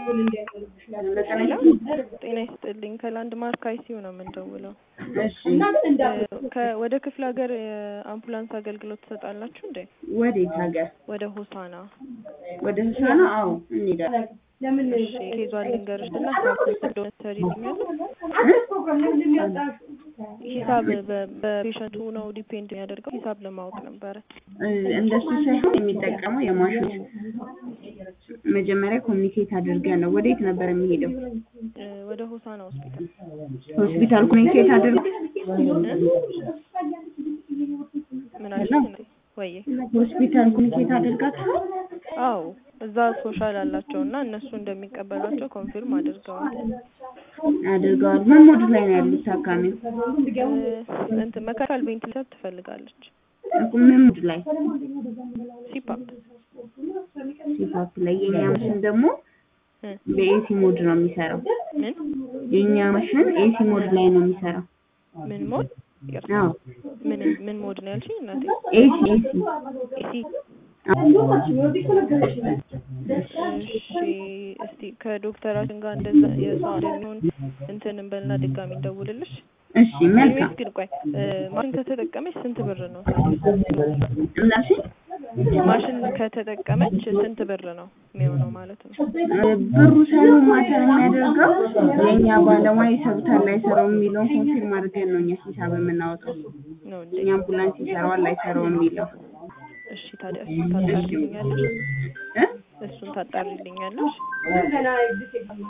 ጤና ይስጥልኝ ከላንድ ማርክ አይሲዩ ነው የምንደውለው። እሺ ከ- ወደ ክፍለ ሀገር የአምቡላንስ አገልግሎት ትሰጣላችሁ እንዴ? ወዴት ሀገር? ወደ ሆሳና። ወደ ህሳና? አዎ እንሄዳለን። እሺ ኬዟን ልንገርሽ እና ስራችን እንደሆነ ትሰሪልኛለሽ? ሂሳብ በ- በፔሸንቱ ነው ዲፔንድ የሚያደርገው ሂሳብ ለማወቅ ነበረ። እ፣ እንደሱ ሳይሆን የሚጠቀመው የማሽን መጀመሪያ ኮሚኒኬት አድርገን ነው። ወዴት ነበር የሚሄደው? እ፣ ወደ ሆሳና ሆስፒታል ሆስፒታል ኮሚኒኬት አድርገ ምን አልሽኝ? ወይዬ ሆስፒታል ኮሚኒኬት አድርጋታል። አዎ እዛ ሶሻል አላቸው እና እነሱ እንደሚቀበሏቸው ኮንፊርም አድርገዋል። አድርገዋል። ምን ሞድ ላይ ነው ያሉት ታካሚው? እ፣ እንትን መካከል ቬንቲሌተር ትፈልጋለች። እኮ ምን ሞድ ላይ? ሲፓፕ ሲፓፕ ላይ። የኛ ማሽን ደግሞ እ፣ በኤሲ ሞድ ነው የሚሰራው። ምን የኛ ማሽን ኤሲ ሞድ ላይ ነው የሚሰራው። ምን ሞድ ይቅርታ፣ አዎ ምን ምን ሞድ ነው ያልሽኝ እናቴ? ኤሲ ኤሲ ኤሲ እሺ እስቲ ከዶክተራችን ጋር እንደዛ የእሷ እንደሚሆን እንትን እንበልና ድጋሚ እንደውልልሽ። እሺ መልካም። ወይስ ግን ቆይ እ፣ ማሽን ከተጠቀመች ስንት ብር ነው? እናሽ ማሽን ከተጠቀመች ስንት ብር ነው የሚሆነው ማለት ነው? ብሩ ሳይሆን ማተር የሚያደርገው የእኛ ባለሙያ ይሰሩታል አይሰራውም የሚለውን ኮንፊርም አድርገን ነው እኛ ሂሳብ የምናወጣው። ነው እንዴ? እኛ አምቡላንስ ይሰራዋል አይሰራውም የሚለው እሺ ታዲያ እሱን ታጣሪልኛለሽ? እ? እሱን ታጣሪልኛለሽ?